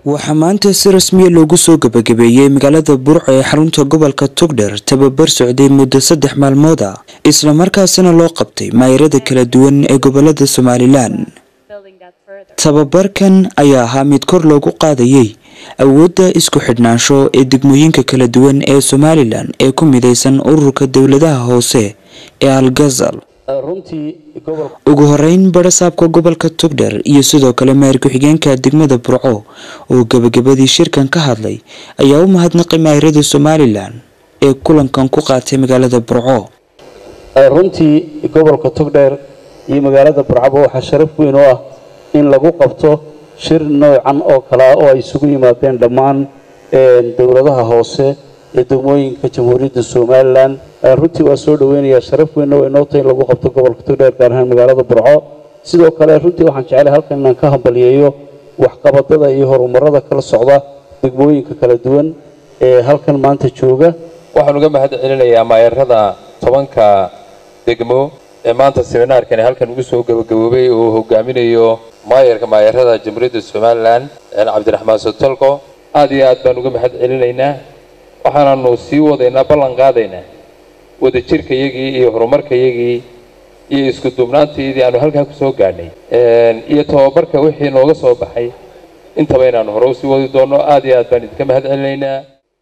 waxaa maanta si rasmiya loogu soo gabagabeeyey magaalada burco ee xarunta gobolka togdher tababar socday muddo saddex maalmood ah islamarkaasina loo qabtay maayarada kala duwan ee gobolada somalilan tababarkan ayaa ahaa mid kor loogu qaadayey awoodda isku xidhnaansho ee degmooyinka kala duwan ee somalilan ee ku midaysan ururka dowladaha hoose ee algazal ugu horeyn barasaabka gobolka togdher iyo sidoo kale maayar ku-xigeenka degmada burco oo gebagabadii shirkan ka hadlay ayaa u mahadnaqay maayarada somalilan ee kulankan ku qaatay magaalada burco runtii gobolka togdheer iyo magaalada burcaba waxaa sharaf weyn oo ah in lagu qabto shir noocan oo kale ah oo ay isugu yimaadeen dhammaan dowladaha hoose ee degmooyinka jamhuuriyadda somalilan runtii waa soo dhaweynayaa sharaf weyn oo inoo tahay in lagu qabto gobolka togdheer gaar ahaan magaalada burco sidoo kale runtii waxaan jeclay halkan inaan ka hambaliyeeyo waxqabadada iyo horumarada kala socda degmooyinka kala duwan ee halkan maanta jooga waxaan uga mahad celinayaa maayarada tobanka degmo ee maanta seminaarkani halkan ugu soo gabagaboobay oo hogaaminayo maayarka maayarada jamhuuriyadda somalilan cabdiraxmaan sotolko aad iyo aad baan uga mahad celinaynaa waxaananu sii wadaynaa ballan qaadaynaa wadajirkayagii iyo horumarkayagii iyo isku duubnaantaydii aanu halkaa ku soo gaadhnay iyo tababarka wixii nooga soo baxay intaba inaanu hore usii wadi doonno aad iyo aad baan idinka mahad celinaynaa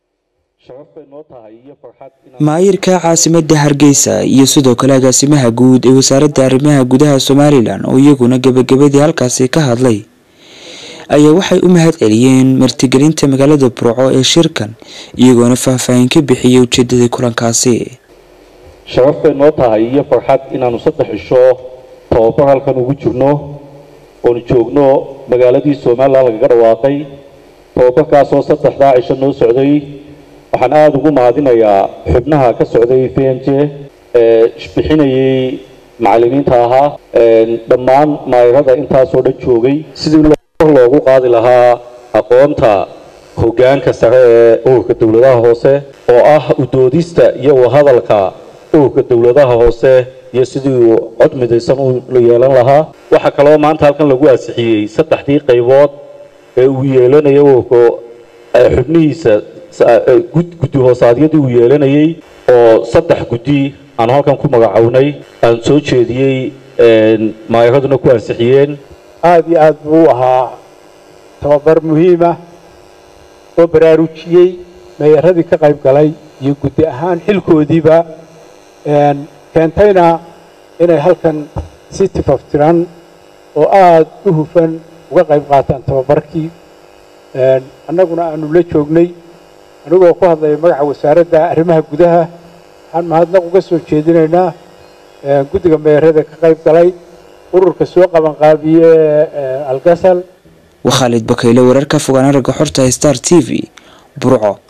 maayirka caasimada hargeysa iyo sidoo kale agaasimaha guud ee wasaaradda arrimaha gudaha somalilan oo iyaguna gebagabadii halkaasi ka hadlay ayaa waxay u mahad celiyeen martigelinta magaalada burco ee shirkan iyagoona faahfaahin ka bixiyay ujeedadii kulankaasi sharaf bay noo tahay iyo farxad inaanu saddex cisho tababar halkan ugu jirno oonu joogno magaaladii somalilan lagaga dhawaaqay tababarkaasoo saddexdaa cisho noo socday waxaan aada ugu mahadinayaa xubnaha ka socday v n j ee bixinayay macallimiinta ahaa dhammaan maayarada intaasoo dhan joogay sidii loogu qaadi lahaa aqoonta hoggaanka sare ee ururka dowladaha hoose oo ah udoodista iyo wahadalka ururka dowladaha hoose iyo sidii uu cod midaysan u yeelan lahaa waxaa kaloo maanta halkan lagu ansixiyey saddexdii qaybood ee uu yeelanayo ururka xubnihiisa guddi hoosaadyadii uu yeelanayay oo saddex guddi aanu halkan ku magacownay aan soo jeediyey maayaraduna ku ansixiyeen aada iyo aad buu u ahaa tababar muhiima oo baraarujiyey mayaradii ka qayb galay iyo guddi ahaan xilkoodiiba keentayna inay halkan si tifaftiran oo aada u hufan uga qayb qaataan tababarkii annaguna aanu la joognay anigoo ku hadlaya magaca wasaaradda arrimaha gudaha waxaan mahadnaq uga soo jeedinaynaa guddiga meerada ka qayb galay ururka soo qabanqaabiye algasal waa khaalid bakayle wararka fogaan aragga xorta star t v burco